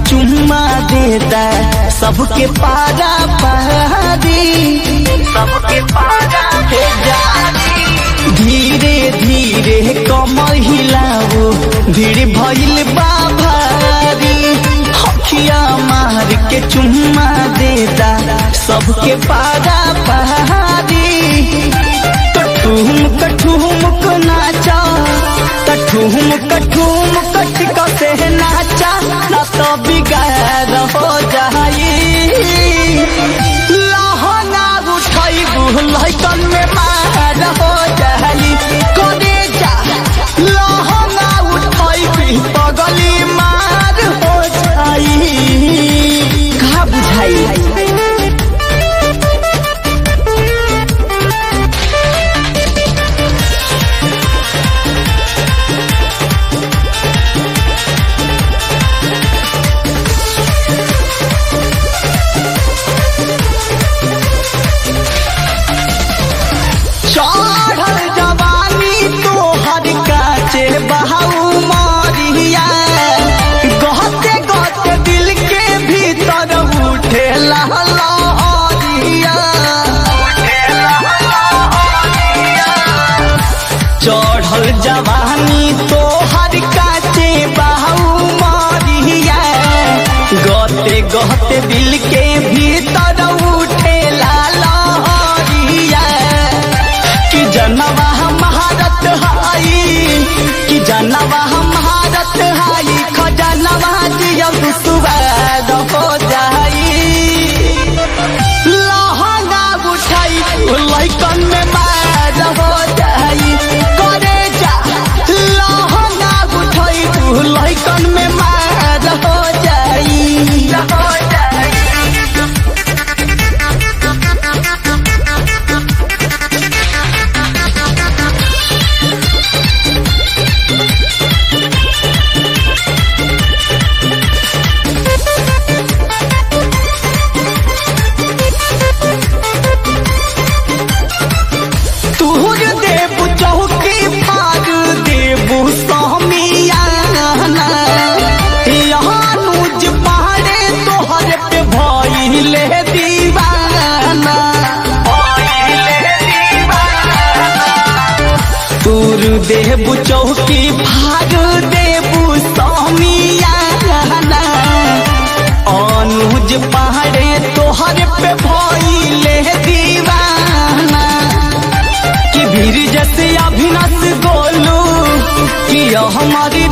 चुम्मा देता सबके पारा पारी सबके पारा हे जारी धीरे धीरे कमर हिलाओ भीड़ भइल बा भारी हखिया मार के चुम्मा देता सबके पारा पारी कठुम कठुम को नाचा कठुम कठुम कट कसे नाचा ना तो बिगाड़ हो जाई लहना उठाई लहकन में मार हो जाई करे जा लहना उठाई पगली मार हो जाई कहा बुझाई चढ़ल जवानी तोहर काचे बहाऊ मारिया गहते गहते दिल के भीतर उठे लहरिया चढ़ल जवानी तोहर काचे बहाऊ मारिया गहते गहते दिल के भीतर उठे लहरिया कि जनवा महारत हाई कि जनवा महारत हाई खजनवा दिया सुवाद हो जाई लहंगा उठाई लैकन में मार हो जाई करे जा लहंगा उठाई लैकन में मार हो जाई हो जाई तुहर देव चौकी फार देव समियाना यहाँ नूज पहाड़े तोहर पे भइले दीवाना तुर देव चौकी फार देव समियाना अनुज पहाड़े तोहर पे भइले दीवाना कि भीड़ जैसे अभिनस गोलू कि हमारी